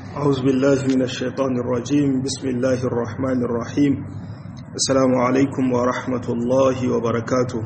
أعوذ بالله من الشيطان الرجيم بسم الله الرحمن الرحيم السلام عليكم ورحمة الله وبركاته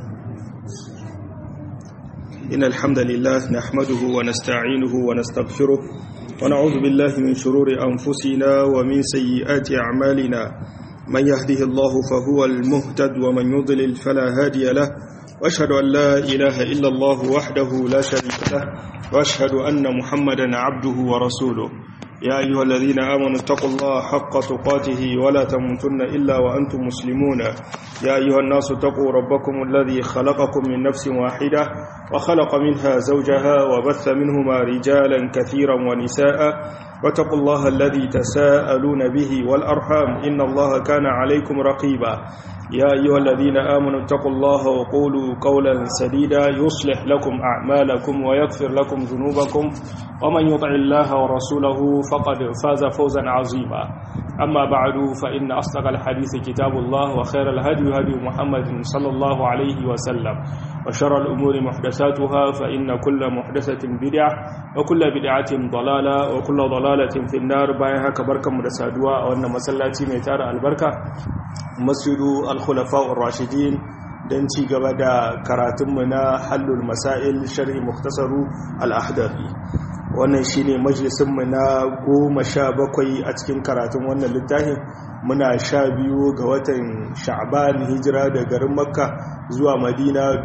إن الحمد لله نحمده ونستعينه ونستغفره ونعوذ بالله من شرور أنفسنا ومن سيئات أعمالنا من يهده الله فهو المهتد ومن يضلل فلا هادي له واشهد أن لا إله إلا الله وحده لا شريك له واشهد أن محمدا عبده ورسوله يا أيها الذين آمنوا اتقوا الله حق تقاته ولا تموتن إلا وأنتم مسلمون يا أيها الناس اتقوا ربكم الذي خلقكم من نفس واحدة وخلق منها زوجها وبث منهما رجالا كثيرا ونساء واتقوا الله الذي تساءلون به والأرحام إن الله كان عليكم رقيبا يا أيها الذين آمنوا اتقوا الله وقولوا قولا سديدا يصلح لكم أعمالكم ويغفر لكم ذنوبكم ومن يطع الله ورسوله فقد فاز فوزا عظيما أما بعد فإن أصدق الحديث كتاب الله وخير الهدي هدي محمد صلى الله عليه وسلم وشر الأمور محدثاتها فإن كل محدثة بدعة وكل بدعة ضلالة وكل ضلالة في النار بايها كبركة مدسادوا وأن مسلاتي ميتار البركة مسجد الخلفاء الراشدين don ci gaba da karatunmu na hallul masail sharhi muktasaru al-ahdari wannan shine majalisinmu na goma sha bakwai a cikin karatun wannan littafin muna sha biyu ga watan sha'ban hijira da garin makka zuwa madina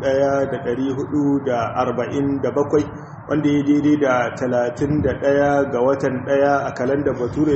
1447 wanda ya daidai da 31 ga watan 1 a kalandar bature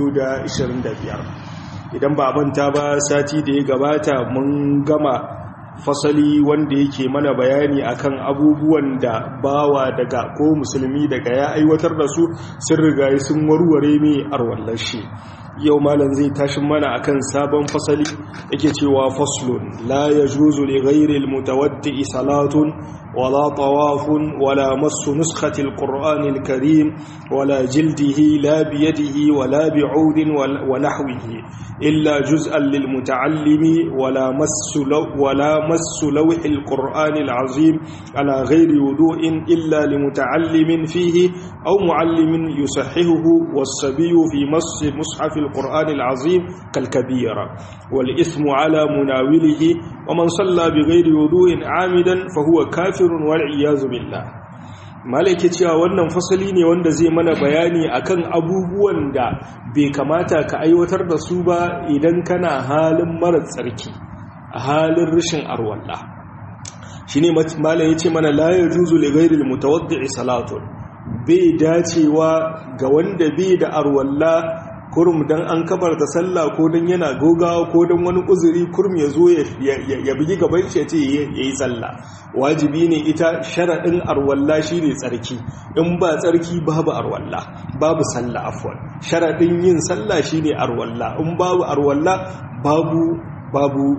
2025 idan ba manta ba sati da ya gabata mun gama fasali wanda yake mana bayani akan abubuwan da bawa daga ko musulmi daga ya aiwatar da su sun riga sun warware mai arwallar shi yau malam zai tashin mana akan sabon fasali yake cewa faslun la yajuzu li ghairi almutawaddi salatun wala tawafun wala massu nuskhati alqur'ani alkarim wala jildihi la bi yadihi wala bi'udin wa nahwihi illa juz'an lilmutaallimi wala massu wala massu lawh alqur'ani alazim ala ghairi wudu'in illa limutaallimin fihi aw muallimin yusahhihuhu was-sabiyyu fi mass mushaf القرآن العظيم كالكبيرة والإثم على مناوله ومن صلى بغير وضوء عامدا فهو كافر والعياذ بالله malaki cewa wannan fasali ne wanda zai mana bayani akan abubuwan da bai kamata ka aiwatar da su ba idan kana halin mara tsarki a halin rashin arwalla shine malam yace mana la yajuzu li ghayril mutawaddi salatun bai dacewa ga wanda bai da arwalla kurum dan an kabarta sallah ko dan yana gogawa ko dan wani uzuri kurum ya zo ya bugi gaban shi ya ce ya yi sallah wajibi ne ita sharaɗin arwalla shi ne tsarki in ba tsarki babu arwalla babu sallah afwan sharaɗin yin sallah shi ne arwalla in babu arwalla babu babu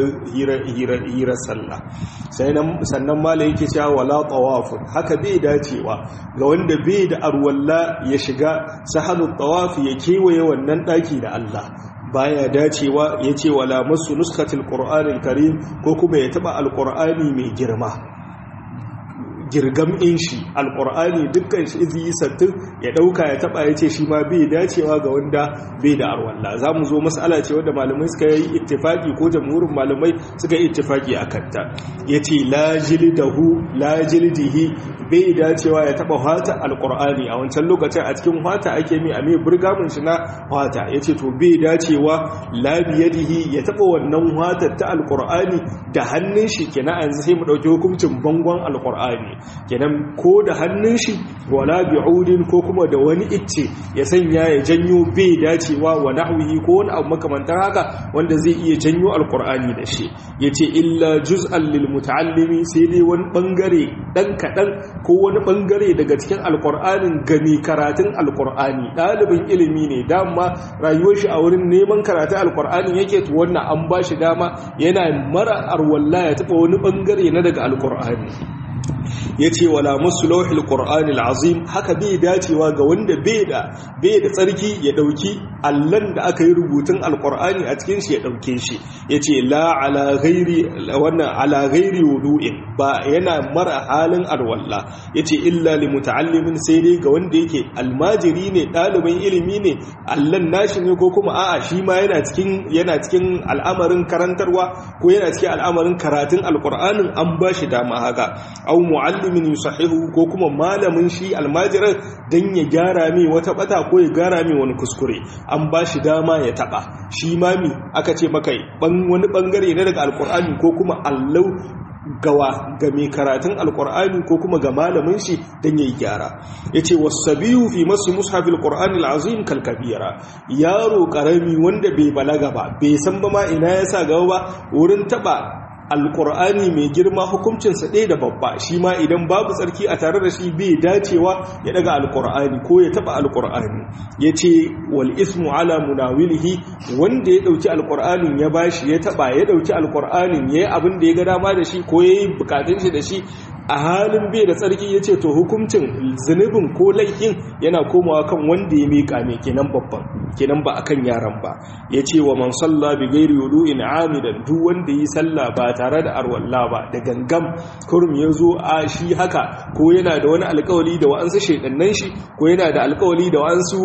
hirar sallah sannan mala yake cewa wala tawafun haka bai dacewa ga wanda bai da arwalla ya shiga sahalun tawafi ya kewaye wannan daki da Allah baya dacewa ya ce wala masu nuskatil qur'anil karim ko kuma ya taba alqur'ani mai girma girgam in shi alkur'ani dukkan shi izi sattin ya dauka ya taba ya ce shi ma bai dacewa ga wanda bai da arwalla za mu zo mas'ala ce wanda malamai suka yi ittifaki ko jamhurin malamai suka yi ittifaki a kanta ya ce lajildahu lajildihi bai dacewa ya taba hata alkur'ani a wancan lokacin a cikin hata ake mi a mai burgamun shi na hata ya ce to bai dacewa labiyadihi ya taba wannan hata ta alkur'ani da hannun shi kenan yanzu sai mu dauki hukuncin bangon alkur'ani kenan ko da hannun shi wala bi'udin ko kuma da wani icce ya sanya ya janyo bai dacewa wa nahwihi ko wani abu makamantar haka wanda zai iya janyo alqur'ani da shi yace illa juz'an lil muta'allimi sai dai wani bangare dan kadan ko wani bangare daga cikin alqur'anin gami karatun alqur'ani dalibin ilimi ne dama rayuwar shi a wurin neman karatun alqur'ani yake to wannan an bashi dama yana mara arwalla ya taba wani bangare na daga alqur'ani yace wala muslahil qur'anil azim haka bai dacewa ga wanda bai da bai da tsarki ya dauki allan da aka yi rubutun alqur'ani a cikin shi ya dauke shi yace la ala ghairi wannan ala ghairi wudu'in ba yana mara halin alwalla yace illa li muta'allimin sai dai ga wanda yake almajiri ne ɗalibin ilimi ne allan nashi ne ko kuma a'a shi ma yana cikin yana cikin al'amarin karantarwa ko yana cikin al'amarin karatun alqur'anin an ba shi dama haka au muallimin yusahihu ko kuma malamin shi almajirin dan ya gyara mai wata bata ko ya gyara mai wani kuskure an ba shi dama ya taba shi mami aka ce maka wani bangare na daga alqur'ani ko kuma allau gawa ga mai karatun alkur'ani ko kuma ga malamin shi don yayi gyara yace wasabiyu fi masu mushafil qur'ani alazim kalkabira yaro karami wanda bai balaga ba bai san ba ma ina yasa gaba ba wurin taba alkur'ani mai girma hukuncinsa ɗaya da babba shi ma idan babu tsarki a tare da shi bai dacewa ya daga alkur'ani ko ya taba alkur'ani ya ce wal ismu ala munawilihi wanda ya ɗauki alkur'anin ya bashi ya taba ya ɗauki alkur'anin ya yi abin da ya ga dama da shi ko ya yi bukatun shi da shi a halin bai da tsarki ya ce to hukuncin zunubin ko laifin yana komawa kan wanda ya miƙa mai kenan babban kenan ba akan yaran ba ya ce wa man salla bi gairi wudu'in amidan duk wanda yi sallah ba tare da arwalla ba da gangam kurum ya zo a shi haka ko yana da wani alkawali da wa'ansu shaidannan shi ko yana da alkawali da wa'ansu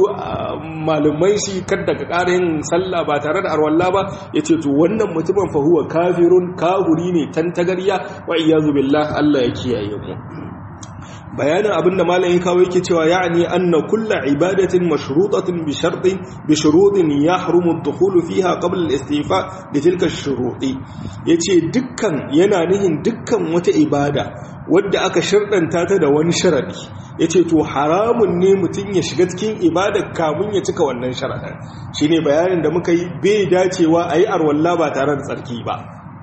malumai shi kada ka ƙara yin sallah ba tare da arwalla ba ya ce to wannan mutumin fa huwa kafirun kahuri ne tantagarya wa iyazu billah Allah ya kiyaye mu bayanin abinda malam ya kawo yake cewa ya'ni anna kullu ibadatin mashrutatin bi shartin bi shurutin yahrumu ad-dukhulu fiha qabla al-istifa li tilka ash-shuruti yace dukkan yana nihin dukkan wata ibada wadda aka shardanta ta da wani sharadi yace to haramun ne mutun ya shiga cikin ibada kamun ya cika wannan sharadin shine bayanin da muka yi bai dacewa ayi arwalla ba tare da tsarki ba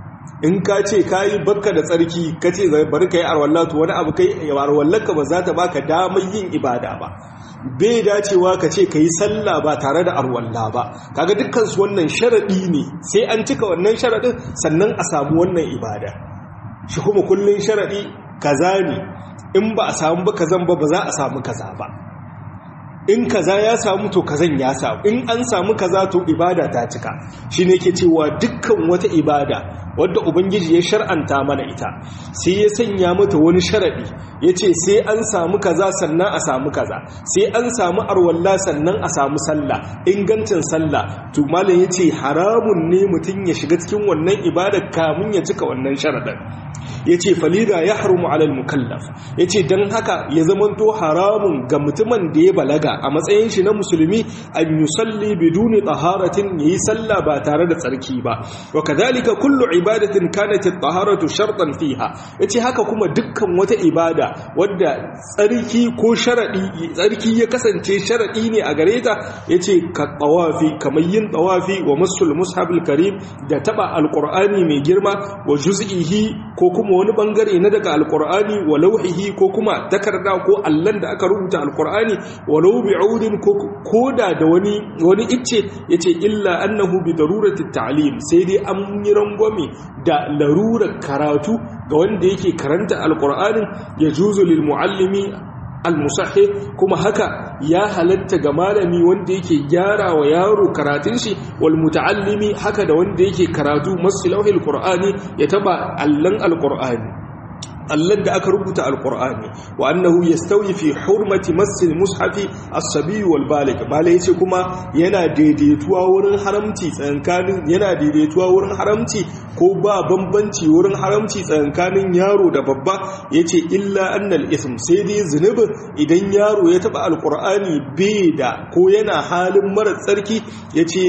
in ka ce ka yi bakka da tsarki ka ce bari ka yi arwallatu wani abu kai arwallarka ba za ta baka damar yin ibada ba bai dacewa ka ce ka yi sallah ba tare da arwalla ba kaga dukkan su wannan sharaɗi ne sai an cika wannan sharaɗin sannan a samu wannan ibada shi kuma kullun sharaɗi kaza ne in ba a samu ba kazan ba ba za a samu kaza ba in kaza ya samu to kazan ya samu in an samu kaza to ibada ta cika shine yake cewa dukkan wata ibada wadda ubangiji ya shar'anta mana ita sai ya sanya mata wani sharadi yace sai an samu kaza sannan a samu kaza sai an samu arwalla sannan a samu sallah ingancin sallah to malam yace haramun ne mutun ya shiga cikin wannan ibada kamun ya cika wannan sharadin yace falida yahrumu ala al-mukallaf yace dan haka ya zamanto haramun ga mutumin da ya balaga a matsayin shi na musulmi an yusalli biduni taharatin yayi sallah ba tare da tsarki ba wa kadhalika kullu ibadatin kanat at-taharatu shartan fiha yace haka kuma dukkan wata ibada wadda tsarki ko sharadi tsarki ya kasance sharadi ne a gare ta yace ka tawafi kamar yin tawafi wa masul mushabil karim da taba alqur'ani mai girma wa juz'ihi ko kuma wani bangare na daga alqur'ani wa lawhihi ko kuma takarda ko allan da aka rubuta alqur'ani walau bi'udin koda da wani wani icce yace illa annahu bi darurati ta'lim sai dai an yi rangwame da larurar karatu ga wanda yake karanta alqur'anin yajuzu lil muallimi almusahih kuma haka ya halatta ga malami wanda yake gyara wa yaro karatun shi wal muta'allimi haka da wanda yake karatu maslahil qur'ani ya taba allan alqur'ani allan da aka rubuta alqur'ani wa annahu yastawi fi hurmati masjid mushafi as-sabi wal balig malai yace kuma yana daidaituwa wurin haramci tsankanin yana daidaituwa wurin haramci ko ba bambanci wurin haramci tsankanin yaro da babba yace illa annal ism sai dai zunubin idan yaro ya taba alqur'ani bai da ko yana halin mara tsarki yace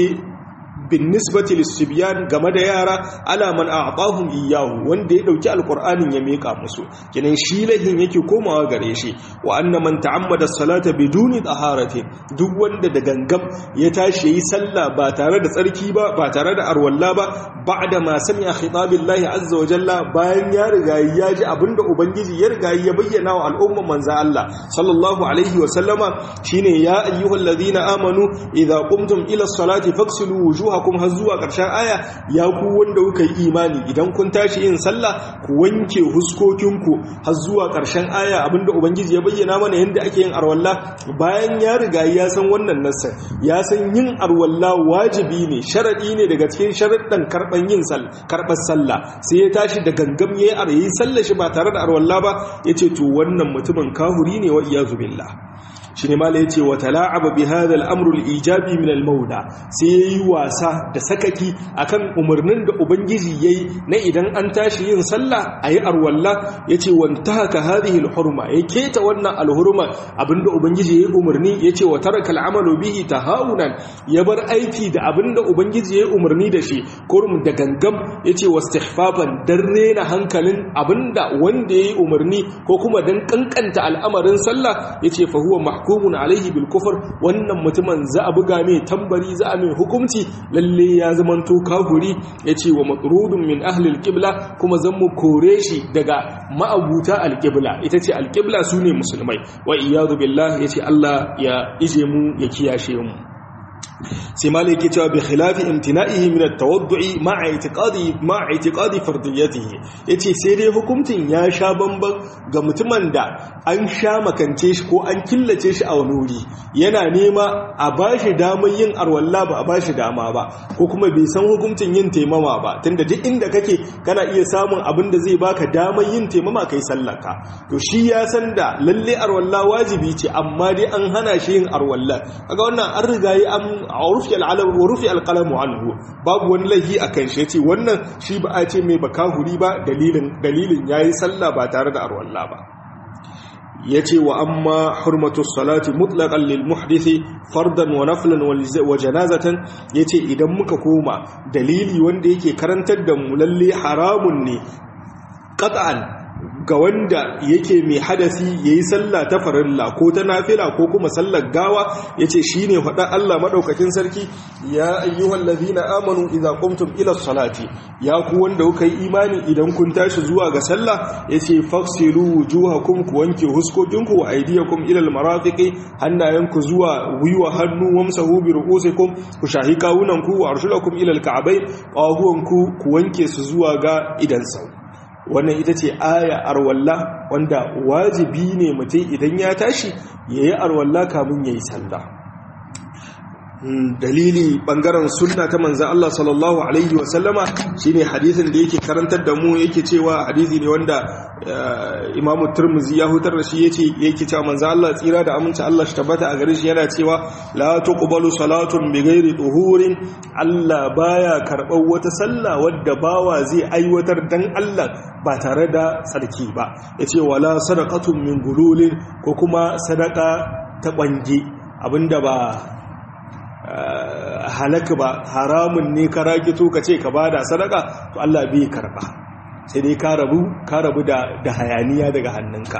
bin nisbati lissibyan game da yara ala man a'tahum iyyahu wanda ya dauki alqur'anin ya mika musu kinan shi lahin yake komawa gare shi wa anna man ta'ammada salata biduni taharati duk wanda da gangam ya tashi yi sallah ba tare da tsarki ba ba tare da arwalla ba ba'da ma sami'a khitabillahi azza wa jalla bayan ya riga ya ji abinda ubangiji ya riga ya bayyana wa al'umman manzo Allah sallallahu alaihi wa sallama shine ya ayyuhallazina amanu idza qumtum ila salati faghsilu wujuhakum wujuhakum har zuwa ƙarshen aya ya ku wanda kuka yi imani idan kun tashi yin sallah ku wanke huskokinku har zuwa ƙarshen aya abinda ubangiji ya bayyana mana yadda ake yin arwalla bayan ya riga ya san wannan nassan ya san yin arwalla wajibi ne sharadi ne daga cikin sharaddan karban yin karɓar sallah sai ya tashi da gangam ya yi sallah shi ba tare da arwalla ba yace to wannan mutumin kahuri ne wa iyazu billah shi ne mala ya ce wa tala'aba bi hadha al-amru al-ijabi min al-mawda sai yayi wasa da sakaki akan umarnin da ubangiji yayi na idan an tashi yin sallah ayi arwalla yace wantahaka hadhihi al-hurma ya keta wannan al-hurma abinda ubangiji yayi umarni yace wa taraka al-amalu bihi tahawunan ya bar aiki da abinda ubangiji yayi umarni da shi kurum da gangam yace wastihfafan dan rena hankalin abinda wanda yayi umarni ko kuma dan kankanta al'amarin sallah yace fa huwa mahkumun alaihi bil kufr wannan mutumin za a buga mai tambari za a mai hukunci lalle ya zamanto kafiri yace wa matrudun min ahli al qibla kuma zan mu kore shi daga ma'abuta al qibla ita ce al qibla sune musulmai wa iyadu billah yace Allah ya ije mu ya kiyashe mu sai malai ke cewa bi khilafi imtina'ihi min at-tawaddu'i ma'a i'tiqadi ma'a i'tiqadi fardiyatihi yace sai dai hukuncin ya sha bamban ga mutumin da an sha makance shi ko an killace shi a wani wuri yana nema a bashi damar yin arwalla ba a bashi dama ba ko kuma bai san hukuncin yin taimama ba tunda duk inda kake kana iya samun abin da zai baka damar yin taimama kai sallaka to shi ya san da lalle arwalla wajibi ce amma dai an hana shi yin arwalla kaga wannan an riga yi an rufi al'alam wa rufi alqalamu anhu babu wani laifi akan shi yace wannan shi ba a ce mai bakahuri ba dalilin dalilin yayi sallah ba tare da arwalla ba yace wa amma hurmatu salati mutlaqan lil muhdisi fardan wa naflan wa janazatan yace idan muka koma dalili wanda yake karantar da mu lalle haramun ne qat'an ga wanda yake mai hadasi yayi sallah ta farilla ko ta nafila ko kuma sallar gawa yace shine faɗa Allah madaukakin sarki ya ayyuhal ladhina amanu idza qumtum ila salati ya ku wanda kuka yi imani idan kun tashi zuwa ga sallah yace faksilu wujuhakum ku wanke huskokinku wa aydiyakum ila almarafiqi hannayenku zuwa gwiwa hannu wamsahu bi ru'usikum ku shahi kawunanku wa arshulakum ila alka'bayn qahuwanku ku wanke su zuwa ga idan sau wannan ita ce aya arwalla wanda wajibi ne mutum idan ya tashi ya yi arwalla kamun ya yi sallah dalili bangaren sunna ta manzan Allah sallallahu Alaihi wasallama shi ne hadisin da yake karantar da mu yake cewa hadisi ne wanda imamu turmuzi ya hutar da shi yake cewa manzan Allah tsira da aminci Allah shi tabbata a gare shi yana cewa la tuqbalu salatun bi ghairi tuhurin Allah baya karɓar wata sallah wadda bawa zai aiwatar dan Allah ba tare da tsarki ba yace wala sadaqatun min gululin ko kuma sadaka ta bange abinda ba halaka ba haramun ne ka rakito ka ce ka bada sadaka to Allah bai karba sai dai ka rabu ka rabu da da hayaniya daga hannunka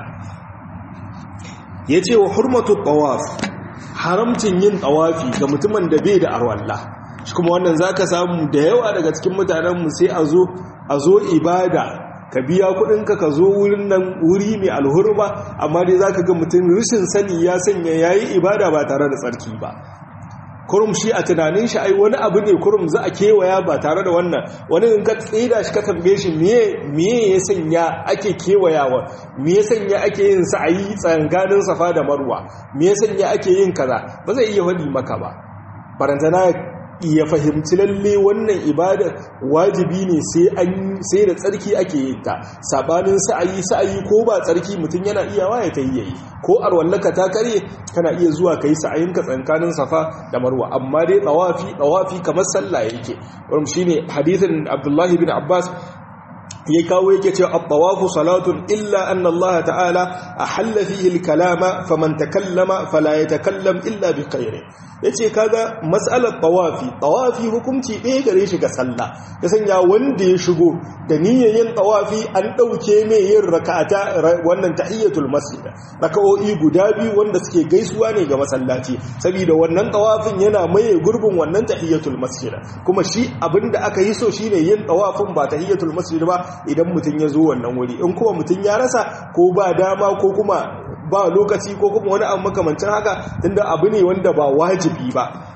yace wa hurmatu tawaf haramcin yin tawafi ga mutumin da bai da arwalla shi kuma wannan zaka samu da yawa daga cikin mutanen mu sai a zo a zo ibada ka biya kudinka ka zo wurin nan wuri mai alhurma amma dai zaka ga mutum rishin sani ya sanya yayi ibada ba tare da tsarki ba kurum shi a tunanin shi ai wani abu ne kurum za a kewaya ba tare da wannan wani in ka tsida shi ka tambaye shi miye ya sanya ake kewayawa me ya sanya ake yin sa'ayi tsanganin safa da marwa me ya sanya ake yin kaza ba zai iya wadi maka ba barantana ya fahimci lalle wannan ibada wajibi ne sai da tsarki ake yin ta sabanin sa'ayi sa'ayi ko ba tsarki mutum yana iyawa ya tayi yayi ko arwallaka ta kare kana iya zuwa kai sa'ayin ka tsankanin safa da marwa amma dai tawafi tawafi kamar sallah yake wannan shine hadithin Abdullahi bin Abbas ya kawo yake cewa at-tawafu salatun illa anna Allah ta'ala ahalla fihi al-kalama faman takallama fala yatakallam illa bi khairin yace kaga mas'alar tawafi tawafi hukunci ɗaya gare shi ga sallah ya sanya wanda ya shigo da niyyar yin tawafi an dauke mai yin rak'ata wannan tahiyatul masjid raka'o'i guda biyu wanda suke gaisuwa ne ga masallaci saboda wannan tawafin yana maye gurbin wannan tahiyatul masjid kuma shi abinda aka yi so shine yin tawafin ba tahiyatul masjid ba idan mutum ya zo wannan wuri in kuma mutum ya rasa ko ba dama ko kuma ba lokaci ko kuma wani abu makamancin haka tunda abu ne wanda ba wajibi ba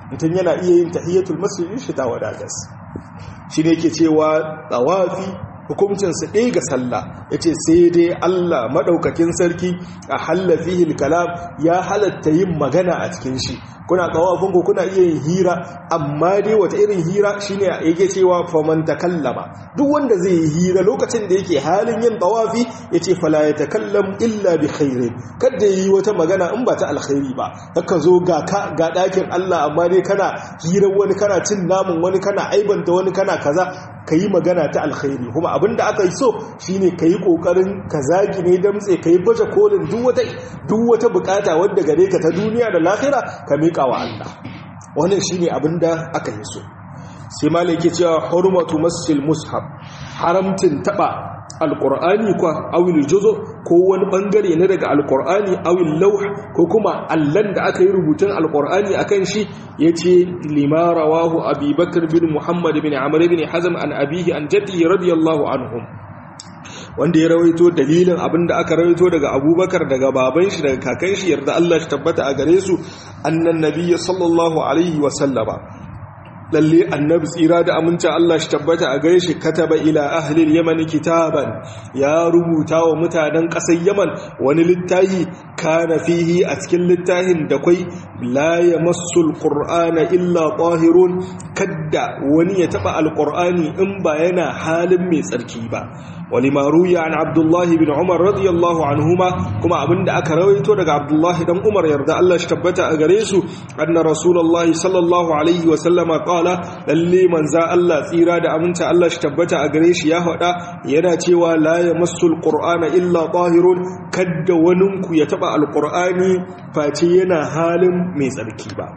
mutum yana iya yin tahiyatul masjid shi ta wadatas shi ne yake cewa tawafi hukuncinsa ɗaya ga sallah ya ce sai dai Allah maɗaukakin sarki a hallafihil kalam ya halatta yin magana a cikin shi kuna kawafin ku kuna iya yin hira amma dai wata irin hira shine yake cewa faman takallama duk wanda zai yi hira lokacin da yake halin yin tawafi yace fala yatakallam illa bi khairin kada yi wata magana in ba ta alkhairi ba haka zo ga ka ga dakin Allah amma dai kana hirar wani kana cin namun wani kana aibanta wani kana kaza kayi magana ta alkhairi kuma abinda aka yi so shine kayi kokarin ka zagi ne damtse kayi baje kolin duk wata duk wata bukata wanda gare ka ta duniya da lahira ka miƙa wa Allah wannan shine abinda aka yi so sai malai yake cewa hurmatu masjil mushaf haramtin taba alqur'ani kwa awil juzu ko wani bangare ne daga alqur'ani awil lawh ko kuma allan da aka yi rubutun alqur'ani akan shi yace lima rawahu abubakar bin muhammad bin amr bin hazm an abihi an jaddi radiyallahu anhum wanda ya rawaito dalilin abinda aka rawaito daga abubakar daga baban shi daga kakan shi yarda Allah shi tabbata a gare su annan nabiyyi sallallahu alaihi wa sallama lalle annabi tsira da amincin Allah shi tabbata a gare shi kataba ila ahli yaman kitaban ya rubuta wa mutanen ƙasar yaman wani littafi kana fihi a cikin littafin da kwai la yamassu alqur'ana illa tahirun kadda wani ya taba alqur'ani in ba yana halin mai tsarki ba ولما روي عن عبد الله بن عمر رضي الله عنهما كما أبن أكا رويتو لك عبد الله بن عمر يرضى الله اشتبت أغريسو أن رسول الله صلى الله عليه وسلم قال للي من زاء الله ثيرا دا أمنت الله اشتبت أغريش يا هدا يناتي ولا يمس القرآن إلا طاهر كد وننك يتبع القرآن فاتينا حال ميزالكي با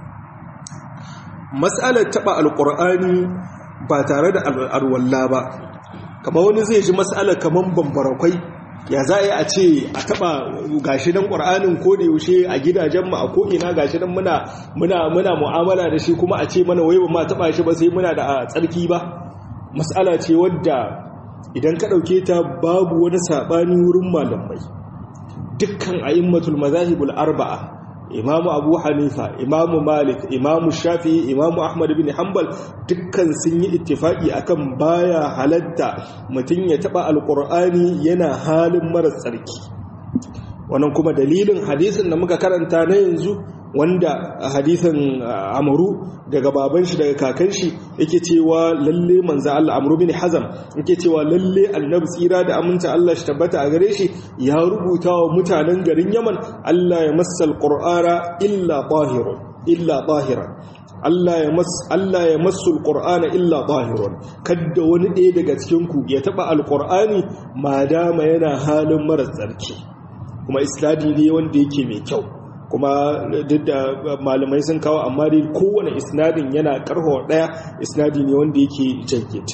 مسألة تبع القرآن باتارد الولا با kama wani zai ji matsala kaman bambarakwai ya za a ce a taba gashi dan ƙwar'anin ko da yaushe a gidajen mu a ko'ina gashi dan muna muna muna mu'amala da shi kuma a ce mana wai ba ma taba shi ba sai muna da tsarki ba matsala ce wadda idan ka ɗauke ta babu wani saɓani wurin malamai dukkan a'immatul mazahibul arba'a imamu abu hanifa imamu malik imamu shafi imamu ahmad bin hanbal dukkan sun yi ittifaki akan baya halatta mutum ya taba alkur'ani yana halin mara tsarki wannan kuma dalilin hadisin da muka karanta na yanzu wanda hadisin amuru daga baban shi daga kakan shi yake cewa lalle manzo Allah amru bin hazam yake cewa lalle annabi tsira da aminta Allah shi tabbata a gare shi ya rubuta wa mutanen garin Yaman Allah ya massal qur'ana illa tahirun illa tahiran Allah ya mas Allah ya masul qur'ana illa tahirun kadda wani ɗaya daga cikin ku ya taba alqur'ani madama yana halin mara tsarki kuma isladi ne wanda yake mai kyau kuma duk da malamai sun kawo amma dai kowane isnadin yana karho daya isnadi ne wanda yake jayyid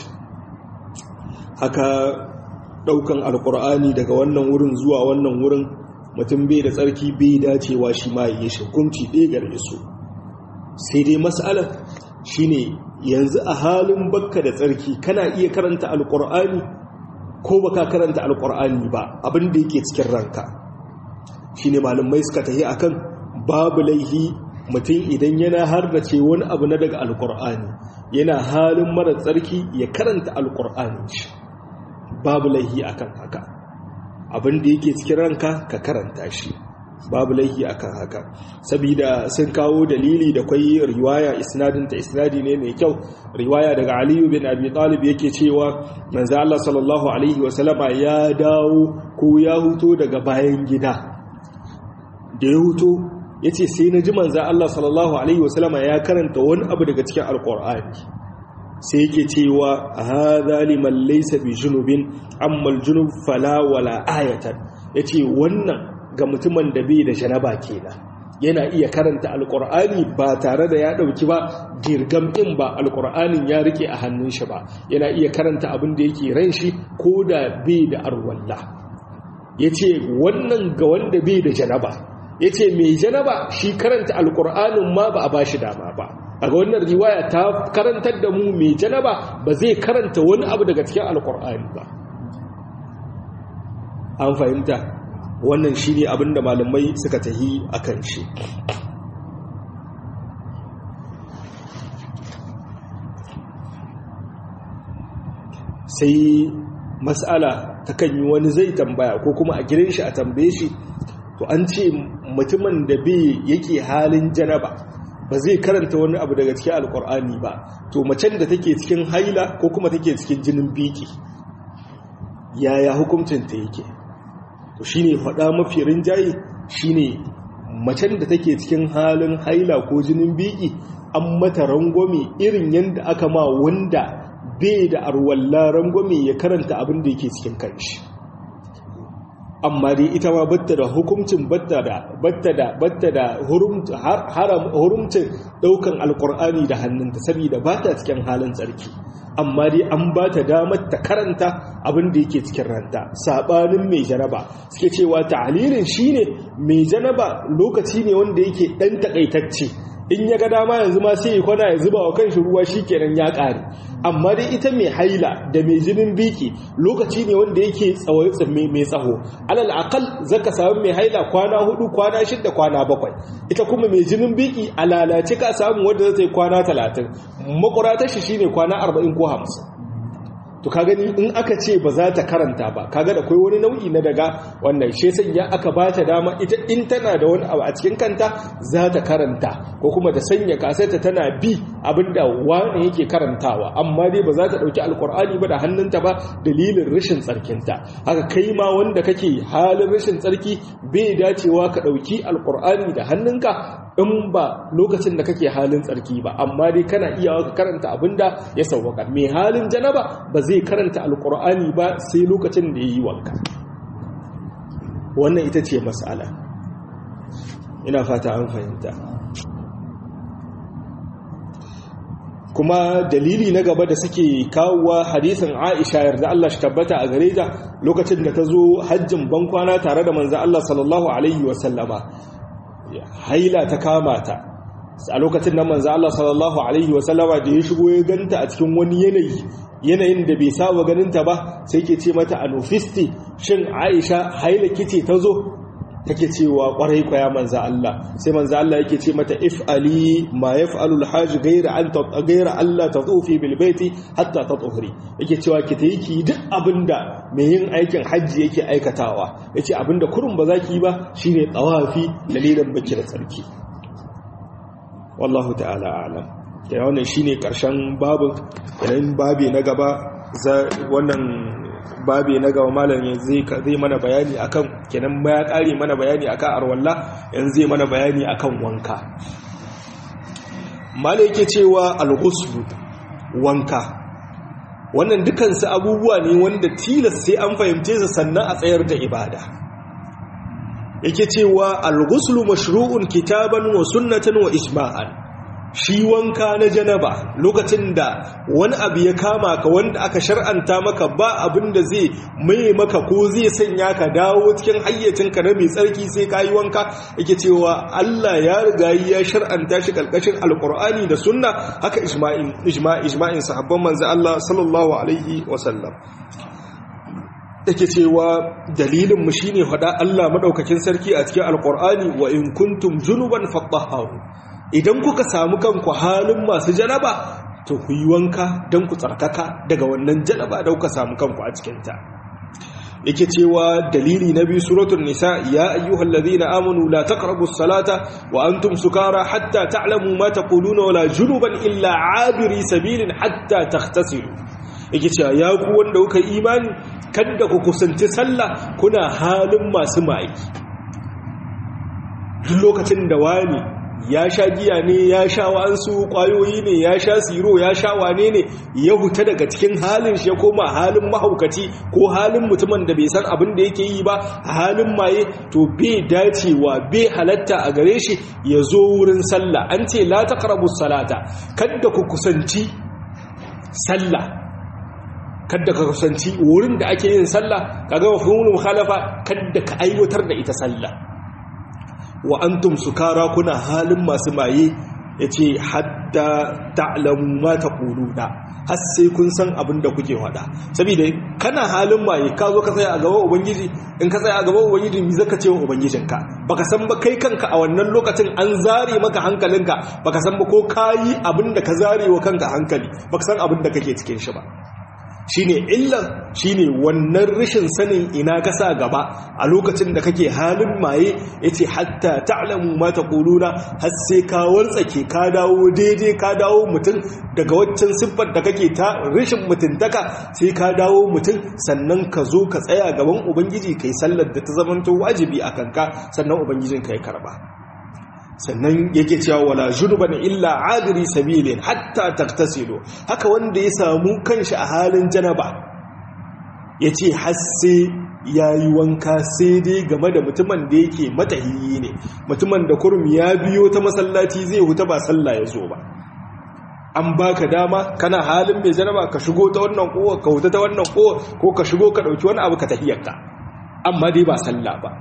haka daukan alkur'ani daga wannan wurin zuwa wannan wurin mutum bai da tsarki bai dacewa shi ma yi shi hukunci ɗaya gare su sai dai mas'alar shine yanzu a halin bakka da tsarki kana iya karanta alkur'ani ko baka karanta alkur'ani ba abin da yake cikin ranka shine malamai suka tafi akan babu laihi mutum idan yana harbace wani abu na daga alkur'ani yana halin mara tsarki ya karanta alkur'ani shi babu laihi akan haka abin da yake cikin ranka ka karanta shi babu laihi akan haka saboda sun kawo dalili da kwai riwaya isnadin ta isnadi ne mai kyau riwaya daga aliyu bin abi talib yake cewa manzo Allah sallallahu alaihi wasallama ya dawo ko ya huto daga bayan gida da ya huto ya ce sai na ji manzan Allah sallallahu Alaihi wasallama ya karanta wani abu daga cikin alkur'ani sai yake cewa a haza liman laisa bi junubin ammal junub fala wala ayatan ya ce wannan ga mutumin da bai da janaba kenan yana iya karanta alkur'ani ba tare da ya dauki ba girgam din ba alkur'anin ya rike a hannun shi ba yana iya karanta abin da yake ran shi ko da bai da arwalla ya ce wannan ga wanda bai da janaba ya ce mai janaba shi karanta alkur'anin ma ba a ba shi dama ba a ga wannan riwaya ta karantar da mu mai janaba ba zai karanta wani abu daga cikin alkur'ani ba an fahimta wannan shi ne abinda malamai suka tahi a kan shi sai mas'ala ta kan yi wani zai tambaya ko kuma a gidan shi a tambaye shi to an ce mutumin da bai yake halin janaba ba zai karanta wani abu daga cikin alkur'ani ba to macen da take cikin haila ko kuma take cikin jinin biki yaya hukuncinta yake to shine faɗa mafi rinjaye shine macen da take cikin halin haila ko jinin biki an mata rangwame irin yadda aka ma wanda bai da arwalla rangwame ya karanta abin da yake cikin kanshi amma dai ita ma batta da hukuncin batta da batta da batta da hurumcin daukan alkur'ani da hannunta saboda ba ta cikin halin tsarki amma dai an ba ta damar ta karanta abin da yake cikin ranta sabanin mai janaba suke cewa ta'alilin shine mai janaba lokaci ne wanda yake dan takaitacce in ya ga dama yanzu ma sai ya kwana ya zuba wa kanshi ruwa shikenan ya ƙare amma dai ita mai haila da mai jinin biki lokaci ne wanda yake mai tsaho alal akal zaka samu mai haila kwana hudu kwana shida kwana bakwai ita kuma mai jinin biki a lalace ka samu wanda zai kwana talatin makurata shi shine kwana arba'in ko hamsin to ka gani in aka ce ba za ta karanta ba kaga da kai wani nau'i na daga wannan shi sanya aka ba ta dama ita in tana da wani abu a cikin kanta za ta karanta ko kuma ta sanya kasarta tana bi abinda wani yake karantawa amma dai ba za ta dauki alkur'ani ba da hannunta ba dalilin rashin tsarkinta haka kai ma wanda kake halin rashin tsarki bai dacewa ka dauki alkur'ani da hannunka in ba lokacin da kake halin tsarki ba amma dai kana iya ka karanta abinda ya sauwaka mai halin janaba ba zai karanta alkur'ani ba sai lokacin da ya yi wanka wannan ita ce matsala ina fata an fahimta kuma dalili na gaba da suke kawowa hadisin aisha yarda Allah shi tabbata a gare ta lokacin da ta zo hajjin bankwana tare da manzo Allah sallallahu alaihi wasallama haila ta kama ta a lokacin nan manzo Allah sallallahu alaihi wasallama da ya shigo ya ganta a cikin wani yanayi yanayin da bai saba ganinta ba sai ke ce mata anufisti shin Aisha haila kice ta zo take cewa kwarai kwaya manzo Allah sai manzo Allah yake ce mata if'ali ma yaf'alu al-hajj ghayra an ghayra Allah tatufi bil baiti hatta tatuhri yake cewa ki tayi ki duk abinda mai yin aikin hajji yake aikatawa yace abinda kurun ba zaki ba shine tawafi dalilan baki da tsarki wallahu ta'ala a'lam da wannan shine karshen babu idan babi na gaba wannan babi na gaba malam zai zai mana bayani akan kenan ya kare mana bayani akan arwalla yanzu zai mana bayani akan wanka malai yake cewa al-ghusl wanka wannan dukansu abubuwa ne wanda tilas sai an fahimce su sannan a tsayar da ibada yake cewa al-ghusl mashru'un kitaban wa sunnatan wa ijma'an shi wanka na janaba lokacin da wani abu ya kama ka wanda aka shar'anta maka ba abin da zai mai maka ko zai sanya ka dawo cikin hayyacinka na mai tsarki sai ka yi wanka yake cewa Allah ya riga ya shar'anta shi kalkashin alkur'ani da sunna haka ijma'in ijma'in sahabban manzo Allah sallallahu alaihi wasallam yake cewa dalilin mu shine faɗa Allah madaukakin sarki a cikin alkur'ani wa in kuntum junuban fatahharu idan kuka samu kanku halin masu janaba to ku yi wanka don ku tsarkaka daga wannan janaba da kuka samu kanku a cikinta yake cewa dalili na biyu suratul nisa ya ayyuhal ladhina amanu la taqrabus salata wa antum sukara hatta ta'lamu ma taquluna wala junuban illa abiri sabilin hatta taghtasilu yake cewa ya ku wanda kuka imani kada ku kusanci sallah kuna halin masu mai duk lokacin da wani ya sha giya ne ya sha wa'ansu kwayoyi ne ya sha siro ya sha wane ne ya huta daga cikin halin shi ya koma halin mahaukaci ko halin mutumin da bai san abin da yake yi ba a halin maye to bai dacewa bai halatta a gare shi ya zo wurin sallah an ce la taqrabu salata kada ku kusanci sallah kada ka kusanci wurin da ake yin sallah kaga mafhumul mukhalafa kada ka aiwatar da ita sallah wa antum sukara kuna halin masu maye yace hatta ta'lamu ma taquluna har sai kun san abin da kuke faɗa saboda kana halin maye ka zo ka tsaya a gaban ubangiji in ka tsaya a gaban ubangiji mi zaka ce wa ubangijinka baka san ba kai kanka a wannan lokacin an zare maka hankalinka baka san ba ko kayi abin da ka zare wa kanka hankali baka san abin da kake cikin shi ba shine illan shine wannan rashin sanin ina ka sa gaba a lokacin da kake halin maye yace hatta ta'lamu ma taquluna har sai ka wartsake ka dawo daidai ka dawo mutum daga waccan siffar da kake ta rashin mutuntaka sai ka dawo mutum sannan ka zo ka tsaya gaban ubangiji kai sallar da ta zamanto wajibi a kanka sannan ubangijin ka ya karba sannan yake cewa wala junuban illa adiri sabilin hatta taktasilu haka wanda ya samu kanshi a halin janaba yace har sai yayi wanka sai dai game da mutumin da yake matahiyi ne mutumin da kurum ya biyo ta masallaci zai huta ba sallah ya zo ba an baka dama kana halin mai janaba ka shigo ta wannan kowa ka huta ta wannan kowa ko ka shigo ka dauki wani abu ka tahiyarka amma dai ba sallah ba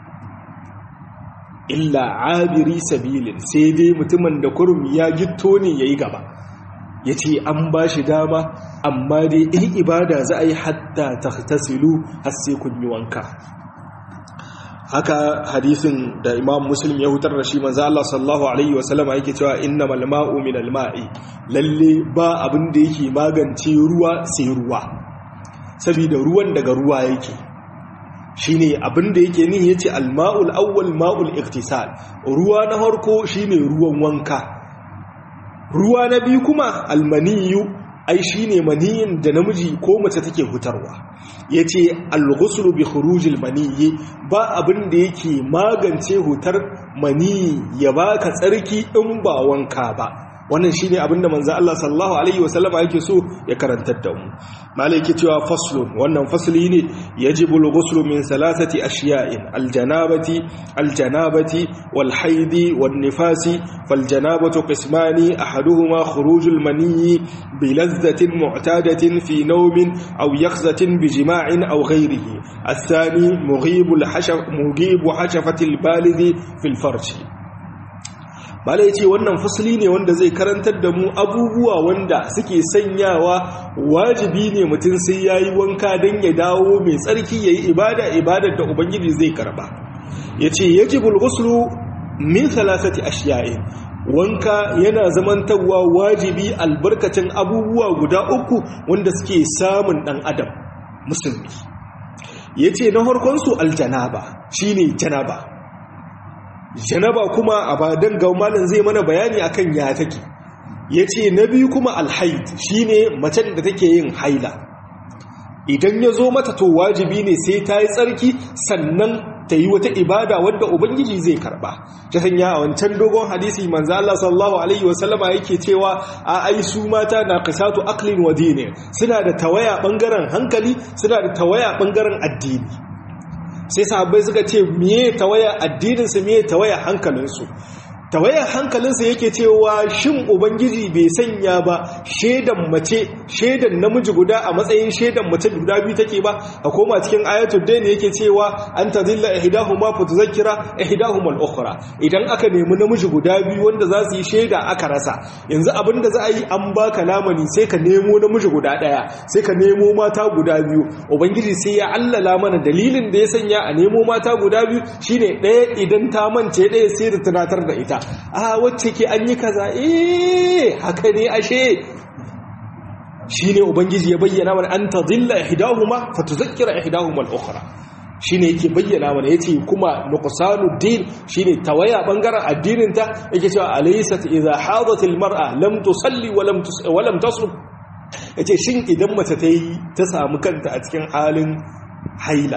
illa abiri sabilin sai dai mutumin da kurum ya gitto ne ya yi gaba ya ce an ba shi dama amma dai in ibada za a yi hatta ta tasilu har sai kun yi wanka haka hadisin da imam muslim ya hutar da shi manzo Allah sallallahu alaihi wasallama yake cewa innamal ma'u minal ma'i lalle ba abin da yake magance ruwa sai ruwa saboda ruwan daga ruwa yake shine abin da yake nihi yace al-ma'ul awwal ma'ul iktisal ruwa na farko shine ruwan wanka ruwa na biyu kuma al-maniyu ai shine maniyin da namiji ko mace take hutarwa yace al-ghuslu bi khurujil maniyyi ba abin da yake magance hutar maniyi ya baka tsarki in ba wanka ba wannan shine abinda manzo Allah sallallahu alaihi wasallama yake so ya karantar da mu malai yake cewa faslun wannan fasli ne yajibu al-ghuslu min salasati ashiya'in al-janabati al-janabati wal-haidi wan-nifasi fal-janabatu qismani ahaduhuma khurujul maniyyi bi ladhatin mu'tadatin fi nawmin aw yakhzatin bi jima'in aw ghayrihi الثاني مغيب الحشف مغيب حشفة البالغ في الفرج bala ya ce wannan fasali ne wanda zai karantar da mu abubuwa wanda suke sanyawa wajibi ne mutum sai ya yi wanka don ya dawo mai tsarki ya yi ibada ibadar da ubangiji zai karba ya ce ya ji bulguslu min salasati ashiya'in wanka yana zamantarwa wajibi albarkacin abubuwa guda uku wanda suke samun ɗan adam musulmi ya ce na harkonsu aljanaba shine janaba janaba kuma a badan gaumalin zai mana bayani akan ya take ya ce na biyu kuma alhaid shine macen da take yin haila idan ya zo mata to wajibi ne sai ta yi tsarki sannan ta yi wata ibada wadda ubangiji zai karba ta sanya a wancan dogon hadisi manzo Allah sallallahu alaihi wasallama yake cewa a ai su mata na qisatu aqlin wa dinin suna da tawaya bangaren hankali suna da tawaya bangaren addini sai sahabbai suka ce miye tawaya addininsu miye tawaya hankalinsu tawayar hankalinsa yake cewa shin ubangiji bai sanya ba shaidan mace shaidan namiji guda a matsayin shaidan mace guda biyu take ba a koma cikin ayatul dain yake cewa an tadilla ihdahuma fa tuzakkira ihdahuma al-ukhra idan aka nemi namiji guda biyu wanda za su yi shaida aka rasa yanzu abinda za a yi an baka lamani sai ka nemo namiji guda daya sai ka nemo mata guda biyu ubangiji sai ya allala mana dalilin da ya sanya a nemo mata guda biyu shine daya idan ta mance daya sai da tunatar da ita a wacce ke an yi kaza eh haka ne ashe shine ubangiji ya bayyana mana an tadilla ihdahuma fatuzakkira ihdahuma al-ukhra shine yake bayyana mana yace kuma nuqsanuddin shine tawaya bangaren addinin ta yake cewa alaysat idha hadat al-mar'a lam tusalli wa lam wa lam tasum yace shin idan mace ta yi ta samu kanta a cikin halin haila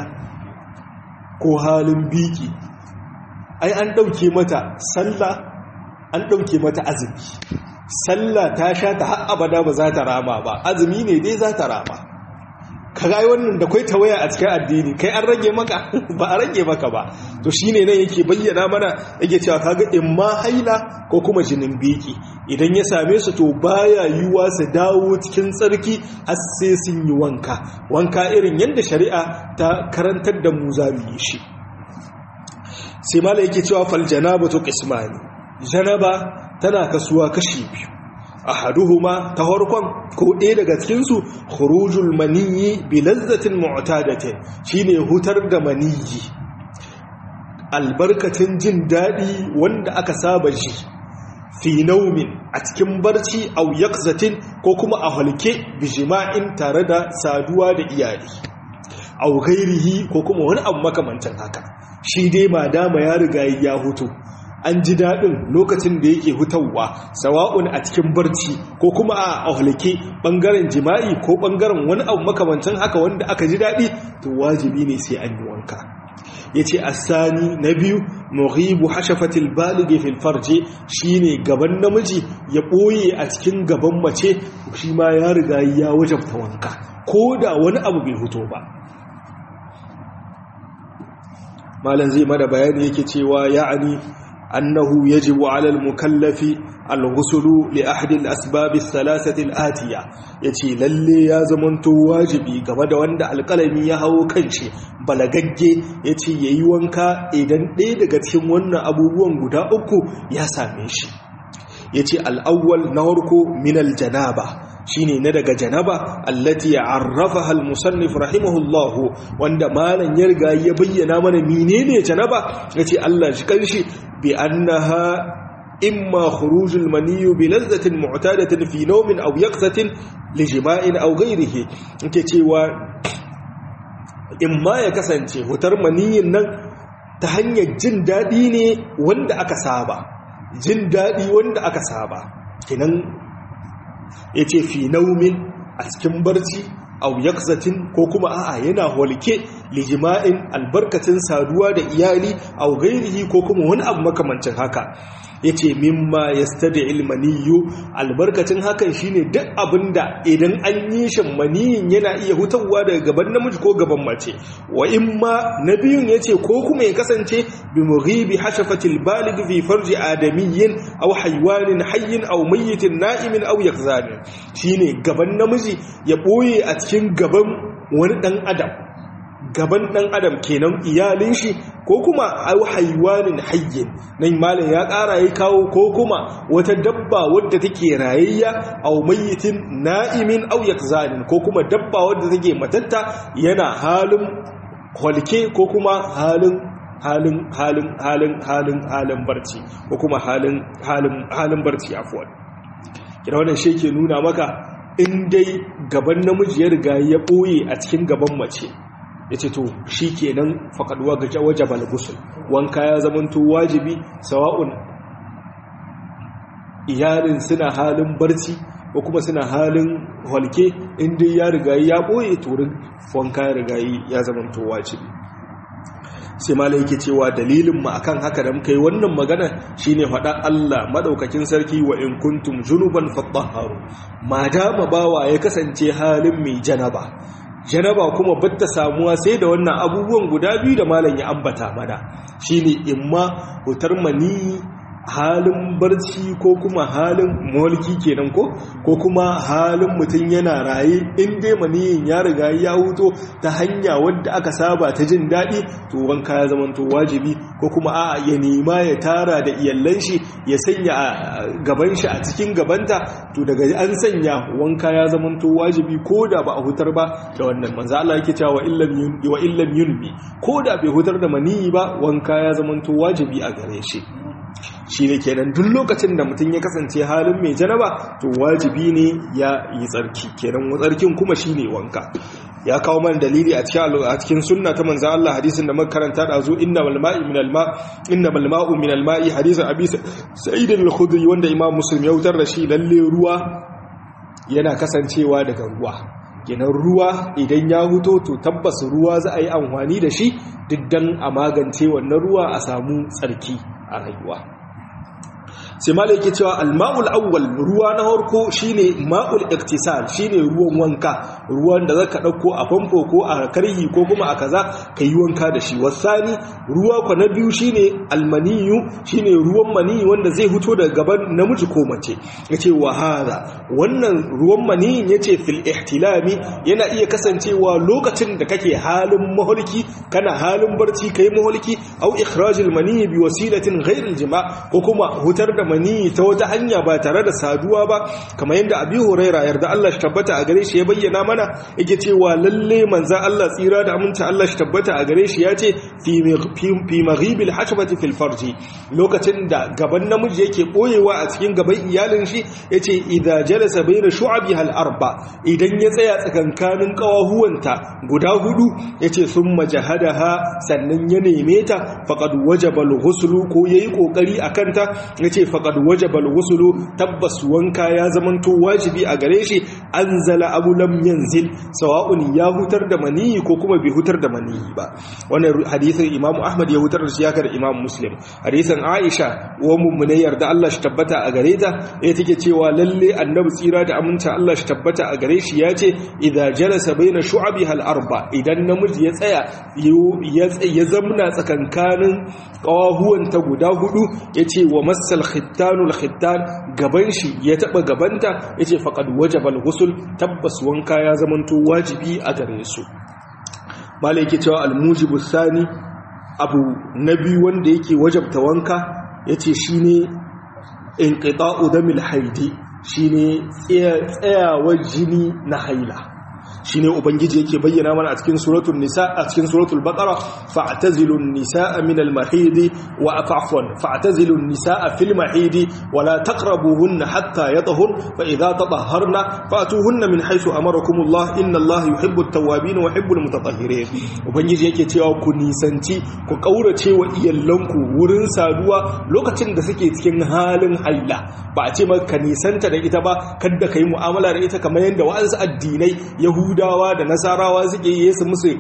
ko halin biki ai an ɗauke mata sallah an ɗauke mata azumi sallah ta sha ta har abada ba za ta rama ba azumi ne dai za ta rama ka ga wannan da kai tawaya a cikin addini kai an rage maka ba a rage maka ba to shine nan yake bayyana mana yake cewa kaga in ma haila ko kuma jinin biki idan ya same su to baya yiwuwa su dawo cikin tsarki har sai sun yi wanka wanka irin yadda shari'a ta karantar da mu za mu yi shi sai mala yake cewa fal janabatu qismani janaba tana kasuwa kashi biyu ahaduhuma ta farkon ko ɗaya daga cikin su khurujul maniyyi bi lazzatin mu'tadatin shine hutar da maniyyi albarkatin jin dadi wanda aka saba ji fi naumin a cikin barci au yakzatin ko kuma a halke bijima'in tare da saduwa da iyali au ghairihi ko kuma wani abu makamancin haka shi dai madama ya riga ya hutu an ji daɗin lokacin da yake hutawa sawa'un a cikin barci ko kuma a ahlake ɓangaren jima'i ko ɓangaren wani abu makamancin haka wanda aka ji daɗi to wajibi ne sai an yi wanka ya ce asani na biyu muhibu hashafatil balige fil farje shine gaban namiji ya ɓoye a cikin gaban mace shi ma ya riga ya wajabta wanka ko da wani abu bai huto ba malam zai mada bayani yake cewa ya'ani أنه يجب على المكلف الغسل لأحد الأسباب الثلاثة الآتية يتي للي يا زمنتو واجبي كما دا وند القلمي يهو كنشي بلغجي يتي ييوانكا إذن دي daga cikin wannan abubuwan guda uku ya same shi yace al-awwal na farko min al-janaba shine na daga janaba allati arrafaha al-musannif rahimahullahu wanda malan ya riga ya bayyana mana menene janaba yace Allah shi kanshi bi annaha imma khuruj al-mani bi ladhatin mu'tadatin fi nawmin aw yaqzatin li jima'in aw ghayrihi yake cewa imma ya kasance hutar maniyin nan ta hanyar jin dadi ne wanda aka saba jin dadi wanda aka saba kinan ya ce fi naumin a cikin barci au yakzatin ko kuma a'a yana holke lijima'in albarkacin saduwa da iyali au gairihi ko kuma wani abu makamancin haka yace mimma yastadi ilmaniyu albarkacin hakan shine duk abinda idan an yi shi maniyin yana iya hutawa daga gaban namiji ko gaban mace wa imma nabiyun yace ko kuma ya kasance bi mughibi hashafatil balig fi farji adamiyyin aw haywanin hayyin aw mayyitin na'imin aw yakzanin shine gaban namiji ya boye a cikin gaban wani dan adam gaban ɗan adam kenan iyalin shi ko kuma au haiwanin hayyin nan malam ya ƙara ya kawo ko kuma wata dabba wadda take rayayya au mayyitin na'imin au yakzanin ko kuma dabba wadda take matatta yana halin holke ko kuma halin halin halin halin halin halin barci ko kuma halin halin halin barci afwan kira wannan shi ke nuna maka in dai gaban namiji ya riga ya ɓoye a cikin gaban mace ya ce to shi kenan faƙaduwa ga wajabal gusul wanka ya zamanto wajibi sawa'un iyalin suna halin barci ko kuma suna halin halke inda ya rigayi ya ɓoye turin wanka ya rigayi ya zamanto wajibi sai mala yake cewa dalilin mu akan haka da muka yi wannan magana shine faɗa Allah madaukakin sarki wa in kuntum junuban fatahharu ma dama bawa ya kasance halin mai janaba janaba kuma batta samuwa sai da wannan abubuwan guda biyu da malam ya ambata mana shine imma hutar mani halin barci ko kuma halin mulki kenan ko ko kuma halin mutum yana raye in dai maniyin ya riga ya huto ta hanya wadda aka saba ta jin daɗi to wanka ya zama to wajibi ko kuma a ya nema ya tara da iyallan shi ya sanya gaban shi a cikin gabanta to daga an sanya wanka ya zama to wajibi ko da ba a hutar ba da wannan manzo Allah yake cewa illam wa illam yunbi ko da bai hutar da maniyi ba wanka ya zama to wajibi a gare shi shi ne kenan duk lokacin da mutum ya kasance halin mai janaba to wajibi ne ya yi tsarki kenan tsarkin kuma shi ne wanka ya kawo mana dalili a cikin a cikin sunna ta manzo Allah hadisin da muka karanta da zo inna wal ma'i min al ma inna wal ma'u min al ma'i hadisin abi sa'id al khudri wanda imam muslim ya wutar da shi lalle ruwa yana kasancewa daga ruwa kenan ruwa idan ya huto to tabbas ruwa za a yi amfani da shi diddan a magance wannan ruwa a samu tsarki a rayuwa sai malai yake cewa alma'ul awwal ruwa na harko shine ma'ul iktisal shine ruwan wanka ruwan da zaka dauko a famfo ko a karhi ko kuma a kaza kai wanka da shi wasani ruwa ko na biyu shine almaniyu shine ruwan mani wanda zai fito daga gaban namiji ko mace yace wa hada wannan ruwan mani yace fil ihtilami yana iya kasancewa lokacin da kake halin maholki kana halin barci kai maholki au ikhrajul mani bi wasilatin ghairil jima' ko kuma hutar da mani ta wata hanya ba tare da saduwa ba kamar yadda abi huraira yarda Allah shi tabbata a gare shi ya bayyana mana yake cewa lalle manzan Allah tsira da aminta Allah shi tabbata a gare shi ya ce fi maghibil hashbati fil farji lokacin da gaban namiji yake boyewa a cikin gaban iyalin shi yace idza jalasa baina shu'abi hal arba idan ya tsaya tsakankanin kawahuwanta guda hudu yace summa jahadaha sannan ya neme ta faqad wajaba al-ghuslu ko yayi kokari akan ta yace faqad wajaba al-ghuslu tabbas wanka ya zamanto wajibi a gare shi anzala abu lam yanzil sawa'un ya hutar da maniyi ko kuma bai hutar da maniyi ba wannan hadisin imamu ahmad ya hutar da shi haka da imamu muslim hadisin aisha wa mummune yarda Allah shi tabbata a gare ta ya take cewa lalle annabi tsira da aminta Allah shi tabbata a gare shi ya ce idza jalasa baina shu'abi hal arba idan namiji ya tsaya ya zamna tsakankanin kawahuwanta guda hudu yace wa massal khittanul khittan gaban shi ya taba gabanta yace faqad wajaba al-ghusl tabbas wanka ya zamanto wajibi a gare su malai yake cewa al-mujibu sani abu nabi wanda yake wajabta wanka yace shine inqita'u damil haidi shine tsayawar jini na haila shine ubangiji yake bayyana mana a cikin suratul nisa a cikin suratul baqara fa'tazilun nisaa min al-mahid wa afwan fa'tazilun nisaa fil mahid wa la taqrabuhunna hatta yatahur fa idha tatahharna fa'tuhunna min haythu amarakumullah inna allaha yuhibbu at-tawwabin wa yuhibbu al-mutatahhirin ubangiji yake cewa ku nisanci ku kaurace wa iyallanku wurin saduwa lokacin da suke cikin halin haila ba a ce maka nisanta da ita ba kada kai mu'amala da ita kamar yadda wa'ansu addinai yahudu yahudawa da nasarawa suke yi su musu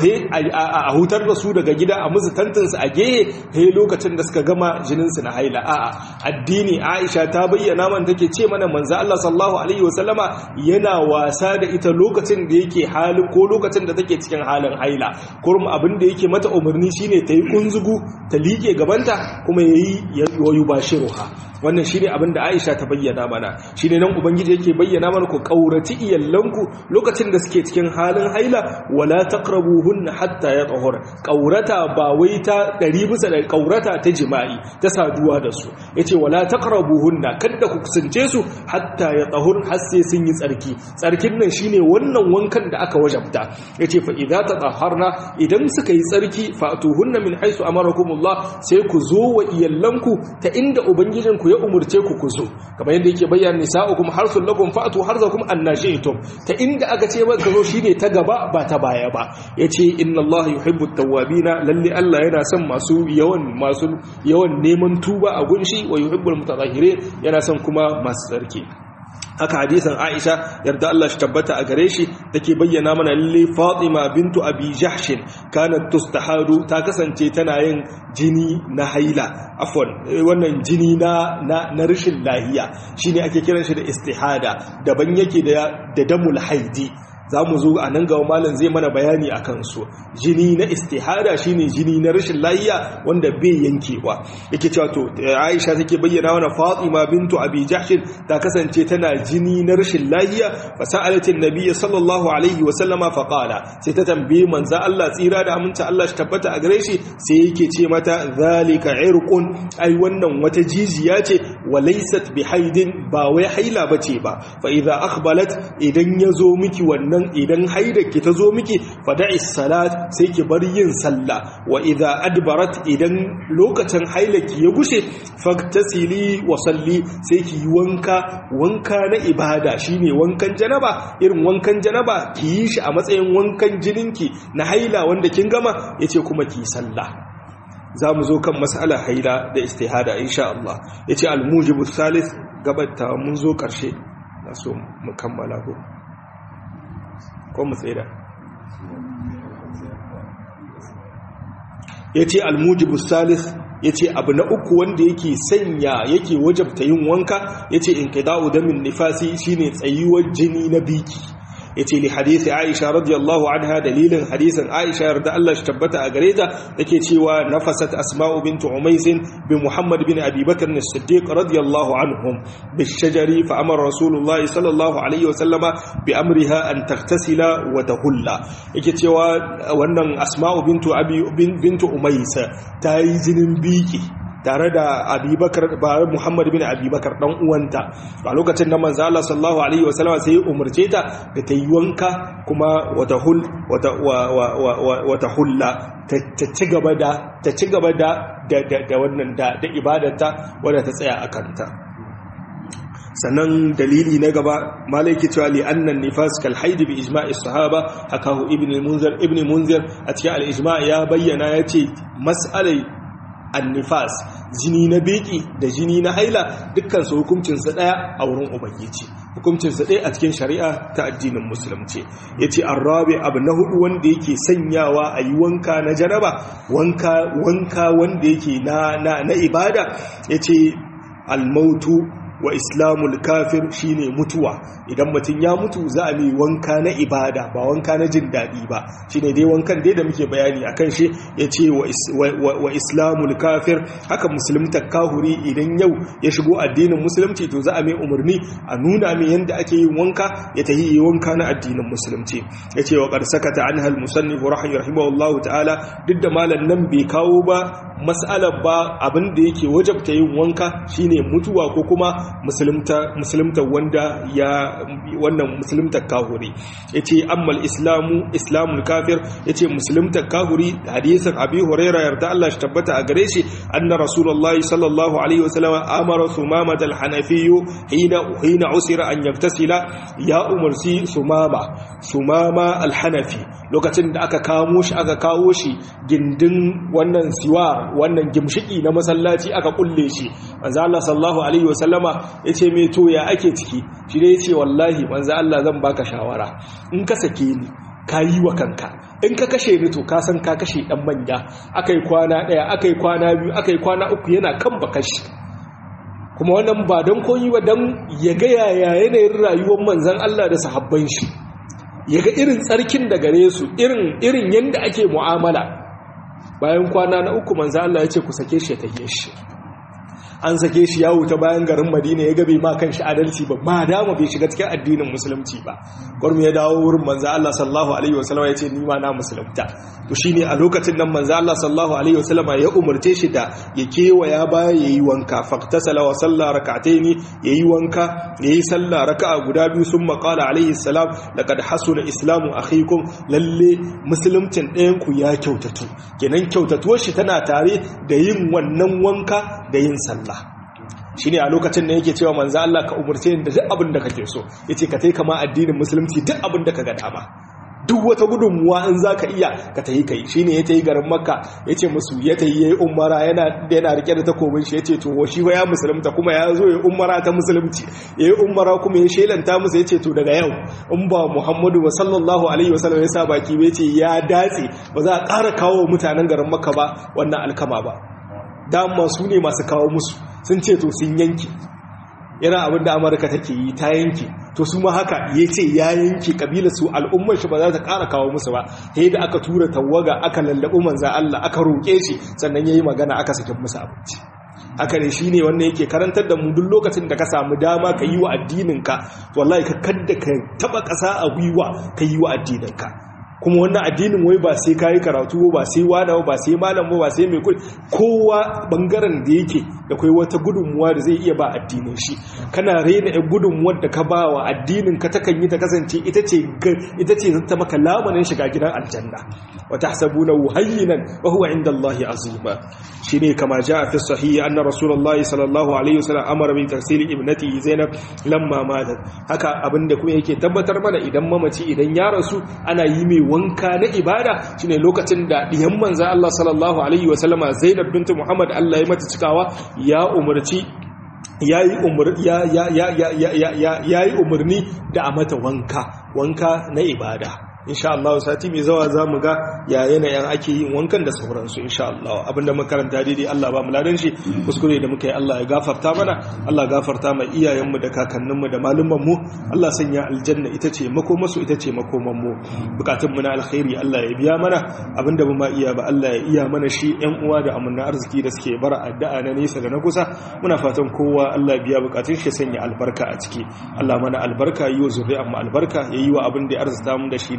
a hutar da su daga gida a musu tantansu a gehe he lokacin da suka gama jininsu na haila a'a addini aisha ta bayyana man take ce mana manzo Allah sallallahu alaihi wasallama yana wasa da ita lokacin da yake halin ko lokacin da take cikin halin haila kurum abin da yake mata umarni shine ta yi kunzugu ta liƙe gabanta kuma yayi yayu bashiruha wannan shine abin da Aisha ta bayyana mana shine nan ubangiji yake bayyana mana ku kauraci iyallanku lokacin da suke cikin halin haila wala taqrabuhunna hatta yatahur kaurata ba wai ta ɗari bisa da kaurata ta jima'i ta saduwa da su yace wala taqrabuhunna kada ku kusance su hatta yatahur har sai sun yi tsarki tsarkin nan shine wannan wankan da aka wajabta yace fa idza tatahharna idan suka yi tsarki fa'tuhunna min haythu amarakumullah sai ku zo wa iyallanku ta inda ubangijinku ya umurce ku ku zo kamar yadda yake bayyana nisa'ukum harsul lakum fa'tu harzakum annashi'tum ta inda aka ce ba ka zo shine ta gaba ba ta baya ba yace inna Allah yuhibbu at-tawwabina lalle Allah yana son masu yawan masu yawan neman tuba a gunshi wa yuhibbul mutatahhirin yana son kuma masu tsarki haka hadisin Aisha yarda Allah shi tabbata a gare shi take bayyana mana lalle Fatima bintu Abi Jahsh kanat tustahadu ta kasance tana yin jini na haila afwan wannan jini na na rashin lahiya shine ake kiran shi da istihada daban yake da da damul haidi za mu zo a nan gaba malam zai mana bayani a kansu jini na istihada shine jini na rashin lahiya wanda bai yankewa yake cewa to Aisha take bayyana mana Fatima bintu Abi Jahsh ta kasance tana jini na rashin lahiya fa sa'alatin nabiy sallallahu alaihi wa sallama fa qala sai ta tambaye manzo Allah tsira da aminta Allah shi tabbata a gare shi sai yake ce mata zalika irqun ai wannan wata jijiya ce wa laysat bihaidin ba wai haila bace ba fa idza akhbalat idan yazo miki wannan nan idan haidaki ta zo miki fada'i salat sai ki bar yin sallah wa idza adbarat idan lokacin hailaki ya gushe faktasili wa salli sai ki yi wanka wanka na ibada shine wankan janaba irin wankan janaba ki yi shi a matsayin wankan jininki na haila wanda kin gama yace kuma ki sallah za mu zo kan mas'ala haila da istihada insha Allah yace al-mujibu thalith gabata mun zo karshe na so mu kammala ko ko mu tsira ya ce almujibu salis ya ce abu na uku wanda yake sanya yake wajabta yin wanka ya ce in ƙida'u damin nifasi shine tsayuwar jini na biki ya ce li hadisi aisha radiyallahu anha dalilin hadisin aisha yarda Allah shi tabbata a gare ta take cewa nafasat asma'u bint umais bi muhammad bin abi bakr as-siddiq radiyallahu anhum bi shajari fa amara rasulullahi sallallahu alaihi wa sallama bi amriha an taghtasila wa tahulla yake cewa wannan asma'u bint abi bint umais ta yi jinin biki tare da abubakar ba muhammad bin abubakar dan uwanta a lokacin da manzo Allah sallallahu alaihi wasallam sai ya umarce ta da ta yi wanka kuma wata hul wata wata hulla ta ci gaba da ta ci gaba da da wannan da da ibadarta wadda ta tsaya a kanta sannan dalili na gaba malaki cewa li annan nifas kal haid bi ijma'i sahaba hakahu ibn munzir ibn munzir a cikin al ijma' ya bayyana yace mas'alai annifas jini na beki da jini na haila dukkan su hukuncin su daya a wurin ubangiji hukuncin su daya a cikin shari'a ta addinin musulunci yace arabi abu na hudu wanda yake sanyawa a yi wanka na janaba wanka wanka wanda yake na na, na ibada yace al-mautu wa islamul kafir shine mutuwa idan mutum ya mutu za a mai wanka na ibada ba wanka na jin daɗi ba shine dai wankan dai da muke bayani akan shi ya ce wa islamul kafir haka musulmta kahuri idan yau ya shigo addinin musulunci to za a mai umarni a nuna mai yadda ake yin wanka ya tahi yi wanka na addinin musulunci ya ce wa ƙarsakata an hal musannifu rahimahullahu ta'ala duk da malam nan bai kawo ba mas'alar ba abin da yake wajabta yin wanka shine mutuwa ko kuma musulunta wanda ya wannan musulunta kahuri yace ammal islamu islamul kafir yace musulunta kahuri hadisin abi hurairah yarda Allah shi tabbata a gare shi anna rasulullahi sallallahu alaihi wasallam amara sumama al-hanafi hina hina usira an yaktasila ya umarsi sumama sumama al-hanafi lokacin da aka kamo shi aka kawo shi gindin wannan siwa wannan gimshiki na masallaci aka kulle shi manzo Allah sallallahu alaihi wasallama yace me to ya ake ciki shi dai yace wallahi manzo Allah zan baka shawara in ka sake ni ka yi wa kanka in ka kashe ni to ka san ka kashe dan manya akai kwana daya akai kwana biyu akai kwana uku yana kan bakashi kuma wannan ba don koyi ba don ya ga yaya yanayin rayuwar manzon Allah da sahabban shi ya ga irin tsarkin da gare su irin irin yanda ake mu'amala bayan kwana na uku manzo Allah ya ce ku sake shi ya take shi an sake shi yawo ta bayan garin Madina ya gabe ma kan shi adalci ba ma dama bai shiga cikin addinin musulunci ba gurmi ya dawo wurin manzo Allah sallallahu alaihi wasallam ya ce ni ma na musulunta to shine a lokacin nan manzo Allah sallallahu alaihi wasallam ya umurce shi da ya kewaya baya yayi wanka faqtasala wa salla rak'ataini yayi wanka yayi sallah raka'a guda biyu summa qala alaihi salam laqad hasuna islamu akhikum lalle musulumcin ɗayan ku ya kyautatu kenan kyautatuwar shi tana tare da yin wannan wanka da yin sallah shi ne a lokacin da yake cewa manzo Allah ka umarce ni da duk abin da kake so yace ka tai kama addinin musulunci duk abin da ka ga dama duk wata gudunmuwa in zaka iya ka tayi kai shine ya tayi garin makka yace musu ya tayi yayi umara yana yana rike da takobin shi yace to shi ba ya musulunta kuma ya zo yayi umara ta musulunci yayi umara kuma ya shelanta musu yace to daga yau in ba Muhammadu wa sallallahu alaihi wasallam ya sa baki ba yace ya datse ba za a ƙara kawo mutanen garin makka ba wannan alkama ba dama su ne masu kawo musu sun ce to sun yanki yana abin da amurka take yi ta yanki to su ma haka ya ce ya yanki kabilar su al'ummar shi ba za ta kara kawo musu ba ta da aka tura tawaga aka lallaɓi manza Allah aka roƙe shi sannan ya yi magana aka sakin musu abinci haka ne shi ne wannan yake karantar da mu duk lokacin da ka samu dama ka yi wa addininka wallahi ka kadda ka taɓa ƙasa a gwiwa ka yi wa addininka kuma wannan addinin wai ba sai kayi karatu ba sai wada ba sai malam ba sai mai kudi kowa bangaren da yake da kai wata gudunmuwa da zai iya ba addinin shi kana rena ɗan gudunmuwar da ka ba wa addinin ka takan yi ta kasance ita ce ita ce zata maka lamarin shiga gidan aljanna wa tahsabuna hayyinan wa huwa inda Allah azima shine kama jaa fi sahih anna rasulullahi sallallahu alaihi wasallam amara bi taksili ibnati zainab lamma matat haka abinda kuma yake tabbatar mana idan mamaci idan ya rasu ana yi mai wanka na ibada shine lokacin da diyan manzo Allah sallallahu alaihi wasallama Zainab bint Muhammad Allah ya mata cikawa ya umarci yayi umur ya ya ya ya ya yayi umarni da a mata wanka wanka na ibada insha Allah sati mai zawa za mu ga ya yanayin ake yin wankan da sauransu insha Allah abinda makaranta daidai Allah ba mu ladan shi kuskure da muka yi Allah ya gafarta mana Allah gafarta mai iyayenmu da kakanninmu da malumanmu Allah sanya aljanna ita ce makomasu ita ce makomanmu bukatunmu na alkhairi Allah ya biya mana abinda ba ma iya ba Allah ya iya mana shi yan uwa da amanna arziki da suke bara addu'a na nesa da na kusa muna fatan kowa Allah ya biya bukatun shi sanya albarka a ciki Allah mana albarka yi wa zuri'an mu albarka yayi wa abin da ya arzuta mu da shi na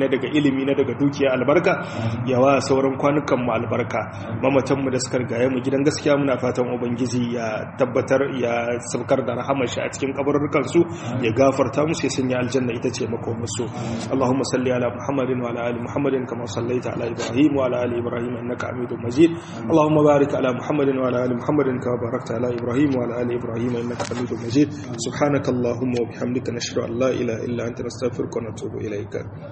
daga ilimi na daga dukiya albarka ya wa sauran kwanukan mu albarka mamatan mu da suka rigaye mu gidan gaskiya muna fatan ubangiji ya tabbatar ya saukar da rahamar shi a cikin kabarurrukan su ya gafarta musu ya sanya aljanna ita ce makomar su Allahumma salli ala Muhammadin wa ala ali Muhammadin kama sallaita ala Ibrahim wa ala ali Ibrahim innaka Hamidum Majid Allahumma barik ala Muhammadin wa ala ali Muhammadin kama barakta ala Ibrahim wa ala ali Ibrahim innaka Hamidum Majid subhanakallahumma wa bihamdika nashhadu an la ilaha illa anta nastaghfiruka wa natubu ilayka